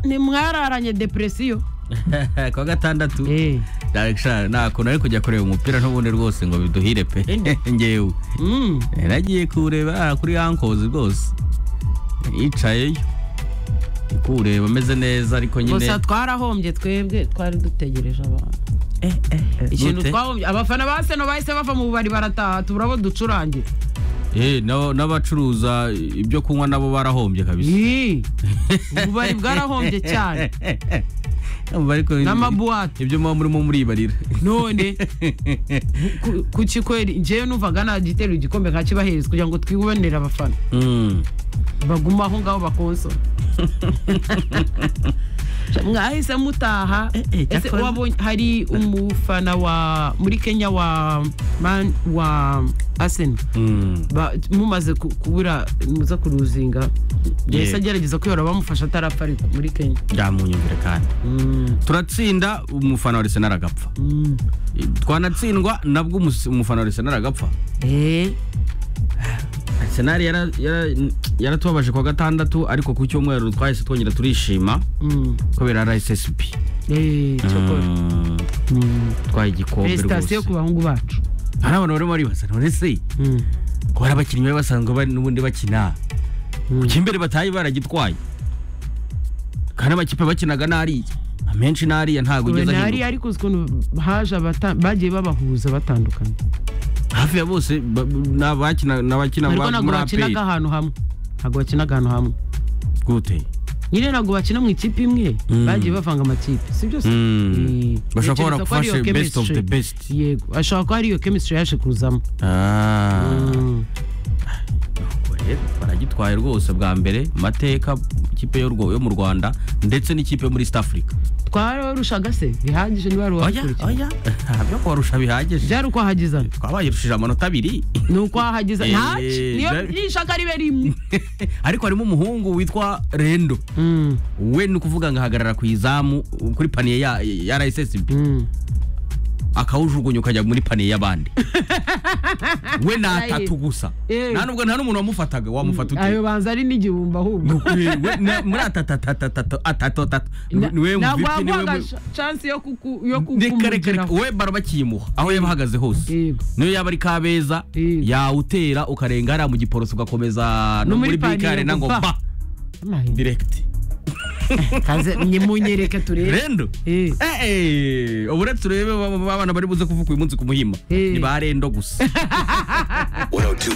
ntimwararanye depresiyo kuwa gatandatu Direction, nta kuntu ari kujya kureba umupira n'ubundi rwose ngo biduhire pe ngewe Mm. nagiye kureba kuri ankozi rwose yicayeyo ndi kuwureba ameze neza ariko nyine gusa twarahombye twebwe twari dutegereje abantu ikintu gute? twahombye abafana ba seno bahise bava mu bubari barataha tubura abo ducurangira Eh, n'aba- n'abacuruza ibyo kunywa nabo barahombye kabisa Yii, ububari bwarahombye cyane Urumva ariko n'amabuwate ibyo muba murimo muribarira none ku- ku kikweri njyewe numvaga nagiterura igikombe nkakibahereza kugira ngo twibonere abafana Mm. baguma aho ngaho bakonsora mwahise mutaha Eh, eh, ese cyakora- wabonye hari umufana wa muri kenya wa man wa asena Mm. mumaze ku- kubura muza kuruzinga yahise Yeah. agerageza kwihora bamufasha atarapfa ariko muri kenya byamunyumvire kandi Mm, turatsinda umufana wa Arsenal aragapfa mm. twanatsindwa nabwo umus- umufana wa Arsenal aragapfa Eh, Arsenal yara- yara- yaratubabaje kuwa gatandatu ariko ku cyumweru twahise twongera turishima mm, kubera RSSB eh, cyakora. Mm, Mm. twaye igikombe Felicitasiyo ku rwose bahungu bacu hari abantu barimo baribaza none se Mm, ko hari abakinnyi bari basanzwe bari n'ubundi bakina mm. kuki imbere bataye baragitwaye kandi amakipe bakinaga n'ariya amenshi n'ariya ntabwo Ubu ugeze ntihari ahinduka ariko uzi ukuntu haje abata- bagiye babahuza batandukanye hafi ya bose ba- ni abakina ni abakina ariko muri- ntabwo muri bakinaga APR. ahantu hamwe ntabwo bakinaga ahantu hamwe gute nyine ntabwo bakina mu ikipe imwe Mm. bagiye bavanga amakipe si byo se Mm. Eh, bashobora kuba ntekereza ko ari iyo baragufashe best of the chemistry. best yego ashobora kuba ari iyo chemistry yaje kuzamo Ah. Mm. Ubwo rero baragitwaye rwose bwa mbere mu mateka ikipe yo rwo- yo mu rwanda ndetse n'ikipe muri east africa twarorushaga se bihagije niba ari uwabikurikira byo kubarusha bihagije byari ukwahagiza twabayirushije amanota abiri ni ukwahagiza Eh, ntaci niyo byari- n'ishaka ribe rimwe ariko harimo umuhungu witwa rendo Mm, we ni ukuvuga ngo ahagarara ku izamu kuri paniye ya, ya rssb mm. akawujugunya ukajya muri paniye y'abandi we ni atatu gusa Eh. nta nubwo nta n'umuntu wamufataga wamufata ute ayo banza ari n'igihumbi ahubwo We- we- na- muri atatatatatu atatotatu niwe ntabwo MVP, niwe yaguhaga mu- chance yo kuku- yo reka reka reka kukumugeraho we baro bakiyimuha aho yaba ahagaze hose Yego. niyo yaba ari kabeza Yego. yawutera ukarenga hariya mu giporoso ugakomeza No no muri muri bike paniye arena ngo guva. ba Amahirwe. direkiti Kaze munyereke turebe rendo Eh. Eh, eh, ubure turebe ba- ba- ba- abana bari buze kuvuga uyu munsi ku muhima Eh. ni ba rendo gusa 102.